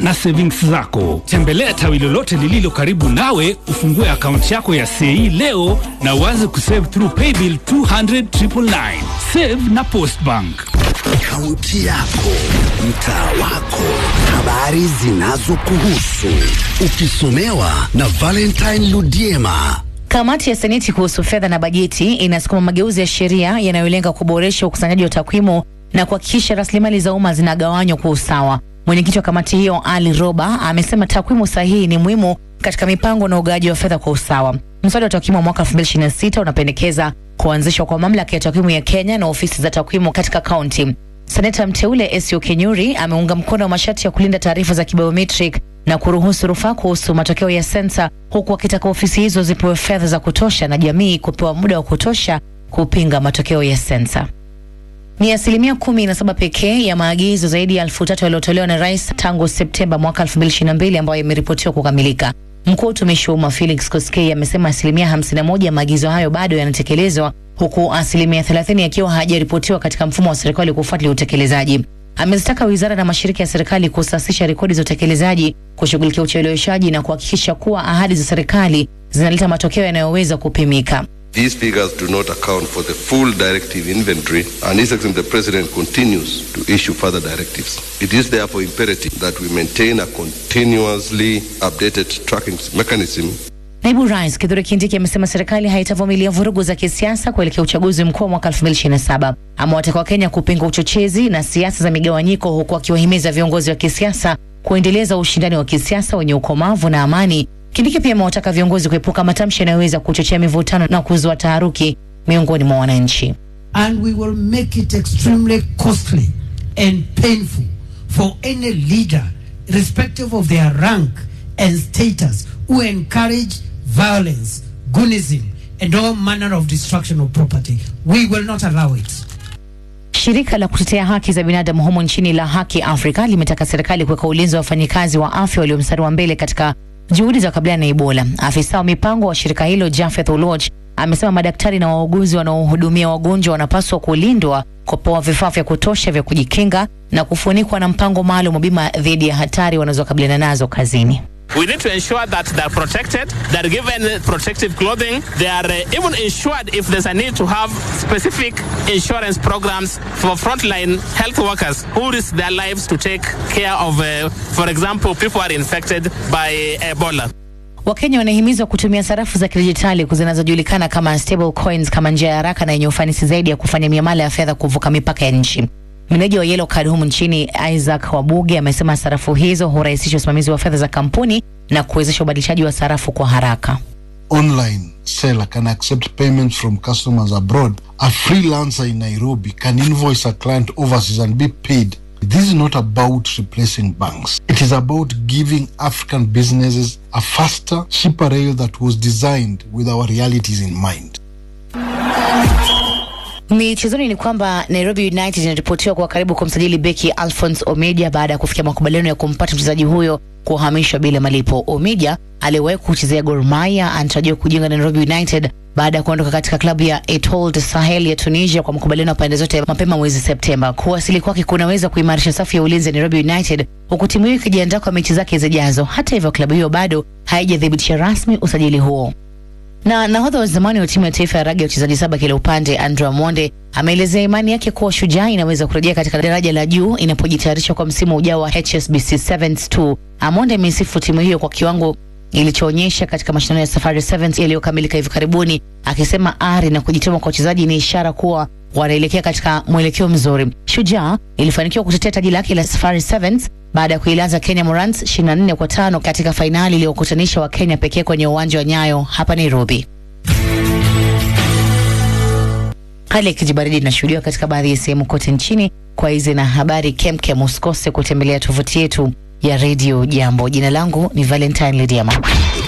na savings zako. Tembelea tawi lolote lililo karibu nawe, ufungue akaunti yako ya CAE leo na uanze kusave through paybill 200 999. Save na Postbank. Kaunti yako, mtaa wako, habari zinazokuhusu, ukisomewa na Valentine Ludiema. Kamati ya Seneti kuhusu fedha na bajeti inasukuma mageuzi ya sheria yanayolenga kuboresha ukusanyaji wa takwimu na kuhakikisha rasilimali za umma zinagawanywa kwa usawa. Mwenyekiti wa kamati hiyo Ali Roba amesema takwimu sahihi ni muhimu katika mipango na ugawaji wa fedha kwa usawa. Mswada wa takwimu wa mwaka 2026 unapendekeza kuanzishwa kwa mamlaka ya takwimu ya Kenya na ofisi za takwimu katika kaunti. Seneta mteule Esio Kenyuri ameunga mkono masharti ya kulinda taarifa za kibiometric na kuruhusu rufaa kuhusu matokeo ya sensa, huku akitaka ofisi hizo zipewe fedha za kutosha na jamii kupewa muda wa kutosha kupinga matokeo ya sensa. Ni asilimia kumi na saba pekee ya maagizo zaidi ya elfu tatu yaliyotolewa na rais tangu Septemba mwaka 2022 ambayo yameripotiwa kukamilika. Mkuu wa utumishi wa umma Felix Koskei amesema asilimia 51 ya maagizo hayo bado yanatekelezwa huku asilimia 30 yakiwa hayajaripotiwa katika mfumo wa serikali kufuatilia utekelezaji. Amezitaka wizara na mashirika ya serikali kusasisha rekodi za utekelezaji, kushughulikia ucheleweshaji na kuhakikisha kuwa ahadi za serikali zinaleta matokeo yanayoweza kupimika. These figures do not account for the full directive inventory, and His Excellency the President continues to issue further directives. It is therefore imperative that we maintain a continuously updated tracking mechanism Naibu Rais Kithure Kindiki amesema serikali haitavumilia vurugu za kisiasa kuelekea uchaguzi mkuu wa mwaka 2027. Amewataka Wakenya kupinga uchochezi na siasa za migawanyiko, huku akiwahimiza viongozi wa kisiasa kuendeleza ushindani wa kisiasa wenye ukomavu na amani. Kindiki pia amewataka viongozi kuepuka matamshi yanayoweza kuchochea mivutano na kuzua taharuki miongoni mwa wananchi. and we will make it extremely costly and painful for any leader, irrespective of their rank and status, who encourage violence, goonism, and all manner of destruction of property. We will not allow it. Shirika la kutetea haki za binadamu humu nchini la Haki Afrika limetaka serikali kuweka ulinzi wa wafanyikazi wa afya walio mstari wa mbele katika juhudi za kukabiliana na Ebola. Afisa wa mipango wa shirika hilo Jafeth Oloch amesema madaktari na wauguzi wanaohudumia wagonjwa wanapaswa kulindwa, kupewa vifaa vya kutosha vya kujikinga na kufunikwa na mpango maalum wa bima dhidi ya hatari wanazokabiliana nazo kazini. We need to ensure that they're protected, they're given protective clothing, they are uh, even insured if there's a need to have specific insurance programs for frontline health workers who risk their lives to take care of, uh, for example, people who are infected by Ebola. Wakenya wanahimizwa kutumia sarafu za kidijitali zinazojulikana kama stable coins kama njia ya haraka na yenye ufanisi zaidi ya kufanya miamala ya fedha kuvuka mipaka ya nchi. Meneja wa Yellow Card humu nchini Isaac Wabuge amesema sarafu hizo hurahisisha usimamizi wa fedha za kampuni na kuwezesha ubadilishaji wa sarafu kwa haraka. online seller can accept payments from customers abroad. A freelancer in Nairobi can invoice a client overseas and be paid. This is not about replacing banks. It is about giving African businesses a faster, cheaper rail that was designed with our realities in mind. Michezoni ni kwamba Nairobi United inaripotiwa kwa karibu kumsajili beki Alphonse Omeja baada ya kufikia makubaliano ya kumpata mchezaji huyo kuhamishwa bila malipo. Omeja aliyewahi kuchezea Gor Mahia anatarajiwa kujiunga na Nairobi United baada ya kuondoka katika klabu ya Etoile Sahel ya Tunisia kwa makubaliano ya pande zote mapema mwezi Septemba. Kuwasili kwake kunaweza kuimarisha safu ya ulinzi ya Nairobi United huku timu hiyo ikijiandaa kwa mechi zake zijazo. Hata hivyo, klabu hiyo bado haijathibitisha rasmi usajili huo na nahodha wa zamani wa timu ya taifa ya raga ya wachezaji saba kila upande Andrew Amonde ameelezea imani yake kuwa Shujaa inaweza kurejea katika daraja la juu inapojitayarisha kwa msimu ujao wa HSBC Sevens 2. Amonde ameisifu timu hiyo kwa kiwango ilichoonyesha katika mashindano ya Safari Sevens yaliyokamilika hivi karibuni, akisema ari na kujituma kwa wachezaji ni ishara kuwa wanaelekea katika mwelekeo mzuri. Shujaa ilifanikiwa kutetea taji lake la Safari Sevens baada ya kuilaza Kenya Morans 24 kwa tano katika fainali iliyokutanisha wa Kenya pekee kwenye uwanja wa Nyayo hapa Nairobi. Hali ya kijibaridi inashuhudiwa katika baadhi ya sehemu kote nchini. Kwa hizi na habari kemkem, usikose kutembelea tovuti yetu ya redio Jambo. Jina langu ni Valentine Lidiama.